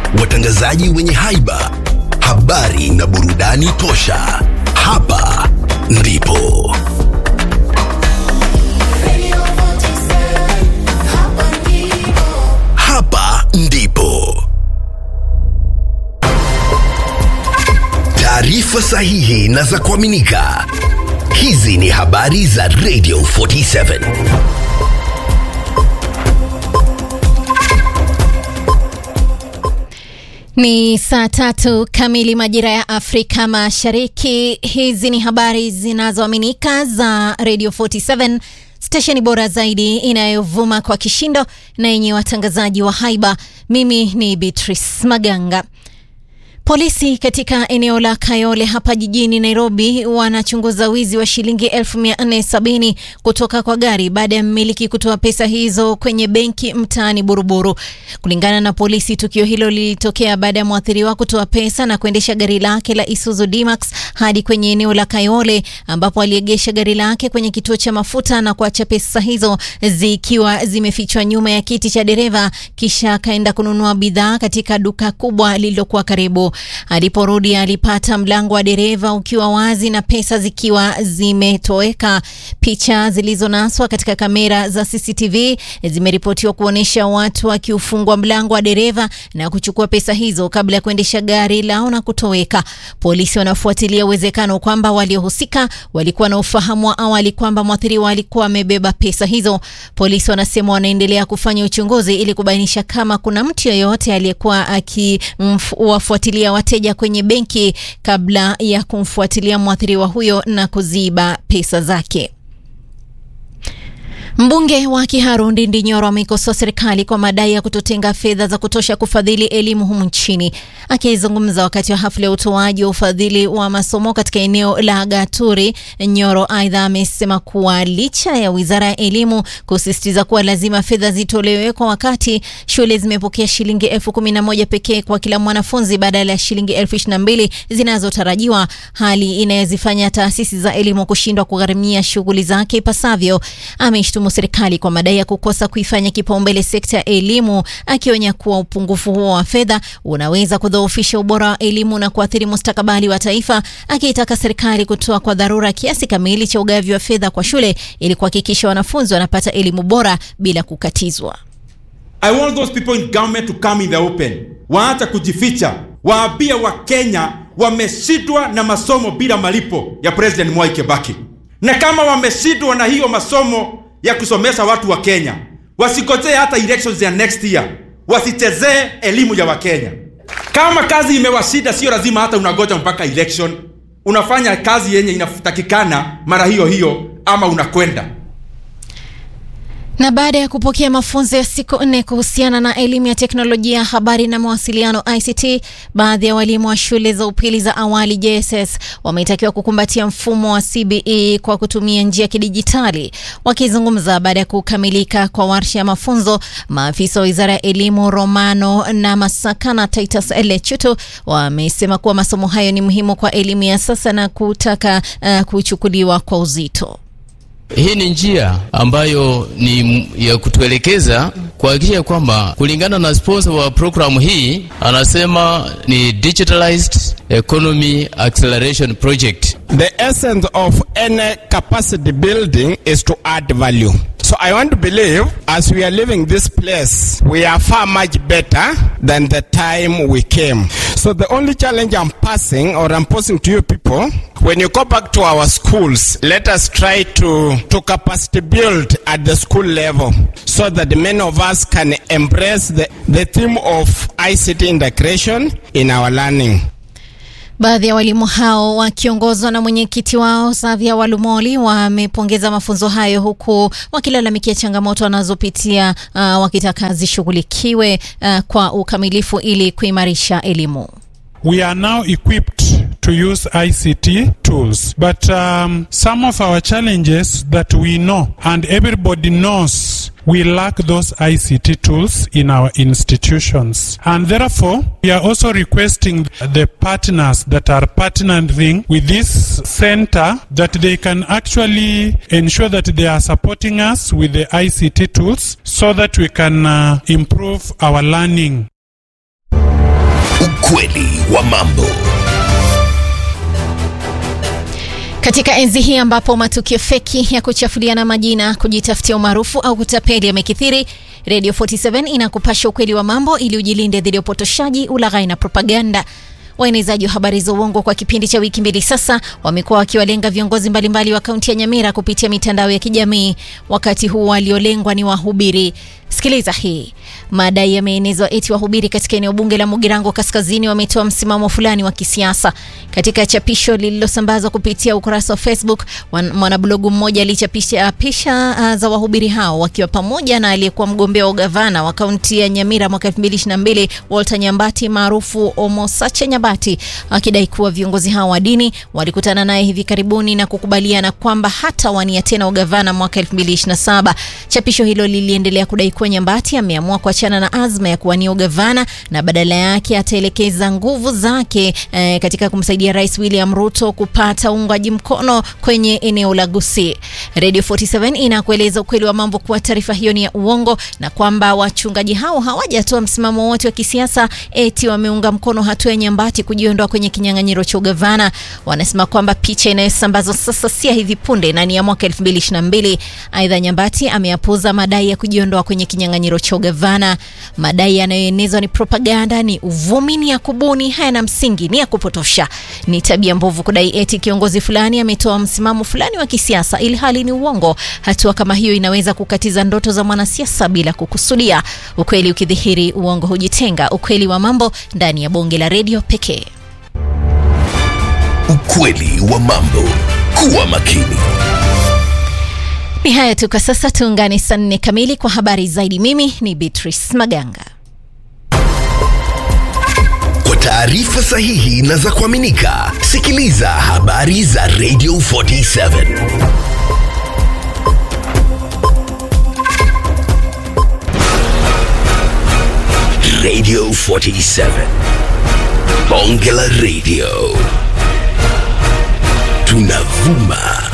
watangazaji wenye haiba, habari na burudani tosha. Hapa ndipo hapa ndipo taarifa sahihi na za kuaminika. Hizi ni habari za Radio 47. Ni saa tatu kamili majira ya Afrika Mashariki. Hizi ni habari zinazoaminika za Radio 47, stesheni bora zaidi inayovuma kwa kishindo na yenye watangazaji wa haiba. Mimi ni Beatrice Maganga. Polisi katika eneo la Kayole hapa jijini Nairobi wanachunguza wizi wa shilingi 1470 kutoka kwa gari baada ya mmiliki kutoa pesa hizo kwenye benki mtaani Buruburu. Kulingana na polisi, tukio hilo lilitokea baada ya mwathiriwa kutoa pesa na kuendesha gari lake la Isuzu D-Max hadi kwenye eneo la Kayole ambapo aliegesha gari lake kwenye kituo cha mafuta na kuacha pesa hizo zikiwa zimefichwa nyuma ya kiti cha dereva, kisha akaenda kununua bidhaa katika duka kubwa lililokuwa karibu. Aliporudi alipata mlango wa dereva ukiwa wazi na pesa zikiwa zimetoweka. Picha zilizonaswa katika kamera za CCTV zimeripotiwa kuonyesha watu wakiufungua mlango wa dereva na kuchukua pesa hizo kabla ya kuendesha gari lao na kutoweka. Polisi wanafuatilia uwezekano kwamba waliohusika walikuwa na ufahamu wa awali kwamba mwathiriwa alikuwa amebeba pesa hizo. Polisi wanasema wanaendelea kufanya uchunguzi ili kubainisha kama kuna mtu yeyote aliyekuwa akiwafuatilia wateja kwenye benki kabla ya kumfuatilia mwathiriwa huyo na kuziba pesa zake. Mbunge wa Kiharu Ndindi Nyoro ameikosoa serikali kwa madai ya kutotenga fedha za kutosha kufadhili elimu humu nchini. Akizungumza wakati wa hafla ya utoaji wa ufadhili wa masomo katika eneo la Gaturi, Nyoro aidha amesema kuwa licha ya wizara ya elimu kusisitiza kuwa lazima fedha zitolewe kwa wakati, shule zimepokea shilingi elfu kumi na moja pekee kwa kila mwanafunzi badala ya shilingi elfu ishirini na mbili zinazotarajiwa, hali inayozifanya taasisi za elimu kushindwa kugharimia shughuli zake ipasavyo. Ameshtumu serikali kwa madai ya kukosa kuifanya kipaumbele sekta ya elimu, akionya kuwa upungufu huo wa fedha unaweza kudhoofisha ubora wa elimu na kuathiri mustakabali wa taifa, akiitaka serikali kutoa kwa dharura kiasi kamili cha ugavi wa fedha kwa shule ili kuhakikisha wanafunzi wanapata elimu bora bila kukatizwa. I want those people in government to come in the open. Waacha kujificha, waambie Wakenya wameshindwa na masomo bila malipo ya President Mwai Kibaki, na kama wameshindwa na hiyo masomo ya kusomesha watu wa Kenya, wasikojee hata elections ya next year, wasichezee elimu ya Wakenya. Kama kazi imewashinda, sio lazima hata unagoja mpaka election. Unafanya kazi yenye inatakikana mara hiyo hiyo, ama unakwenda Na baada ya kupokea mafunzo ya siku nne kuhusiana na elimu ya teknolojia ya habari na mawasiliano ICT, baadhi ya walimu wa shule za upili za awali JSS wametakiwa kukumbatia mfumo wa CBE kwa kutumia njia ya kidijitali. Wakizungumza baada ya kukamilika kwa warsha ya mafunzo, maafisa wa wizara ya elimu Romano na Masaka na Titus Lechuto wamesema kuwa masomo hayo ni muhimu kwa elimu ya sasa na kutaka uh, kuchukuliwa kwa uzito. Hii ni njia ambayo ni ya kutuelekeza kuhakikisha kwamba kulingana na sponsor wa programu hii anasema ni digitalized economy acceleration project. The essence of any capacity building is to add value. So I want to believe as we are leaving this place, we are far much better than the time we came. So the only challenge I'm passing or I'm posing to you people, when you go back to our schools, let us try to, to capacity build at the school level so that many of us can embrace the, the theme of ICT integration in our learning. Baadhi ya walimu hao wakiongozwa na mwenyekiti wao Savia Walumoli wamepongeza mafunzo hayo huku wakilalamikia changamoto wanazopitia uh, wakitaka zishughulikiwe uh, kwa ukamilifu ili kuimarisha elimu. We are now equipped to use ICT tools, but um, some of our challenges that we know and everybody knows we lack those ICT tools in our institutions. And therefore, we are also requesting the partners that are partnering with this center that they can actually ensure that they are supporting us with the ICT tools so that we can uh, improve our learning. Ukweli wa mambo. Katika enzi hii ambapo matukio feki ya kuchafuliana majina, kujitafutia umaarufu au kutapeli yamekithiri, Radio 47 inakupasha ukweli wa mambo ili ujilinde dhidi ya upotoshaji, ulaghai na propaganda. Waenezaji wa habari za uongo kwa kipindi cha wiki mbili sasa wamekuwa wakiwalenga viongozi mbalimbali wa kaunti ya Nyamira kupitia mitandao ya kijamii. Wakati huu waliolengwa ni wahubiri. Sikiliza hii. Madai yameenezwa eti wahubiri katika eneo bunge la Mugirango Kaskazini wametoa msimamo fulani wa kisiasa. Katika chapisho lililosambazwa kupitia ukurasa wa Facebook, wan- mwanablogu mmoja alichapisha picha uh, za wahubiri hao wakiwa pamoja na aliyekuwa mgombea wa ugavana wa kaunti ya Nyamira mwaka 2022 Walter Nyambati maarufu Omosache Nyambati, akidai kuwa viongozi hao wa dini walikutana naye hivi karibuni na kukubaliana kwamba hata wania tena ugavana mwaka 2027. Chapisho hilo liliendelea kudai kuwa Nyambati ameamua kuachana na azma ya kuwania ugavana na badala yake ataelekeza nguvu zake eh, katika kumsaidia Rais William Ruto kupata uungwaji mkono kwenye eneo la Gusii. Radio 47 inakueleza ukweli wa mambo kuwa taarifa hiyo ni ya uongo na kwamba wachungaji hao hawajatoa msimamo wote wa kisiasa eti wameunga mkono hatua ya Nyambati kujiondoa kwenye kinyang'anyiro cha ugavana. Wanasema kwamba picha inayosambazwa sasa si ya hivi punde na ni ya mwaka 2022. Aidha, Nyambati ameapuza madai ya kujiondoa kwenye kinyang'anyiro cha ugavana. Madai yanayoenezwa ni propaganda, ni uvumi, ni ya kubuni, hayana msingi, ni ya kupotosha. Ni tabia mbovu kudai eti kiongozi fulani ametoa msimamo fulani wa kisiasa ili hali ni uongo. Hatua kama hiyo inaweza kukatiza ndoto za mwanasiasa bila kukusudia. Ukweli ukidhihiri, uongo hujitenga. Ukweli wa mambo ndani ya bonge la redio pekee. Ukweli wa mambo. Kuwa makini. Ni haya tu kwa sasa, tuungane saa nne kamili kwa habari zaidi. Mimi ni Beatrice Maganga. Kwa taarifa sahihi na za kuaminika, sikiliza habari za Radio 47. Radio 47. Bonge la Radio. Tunavuma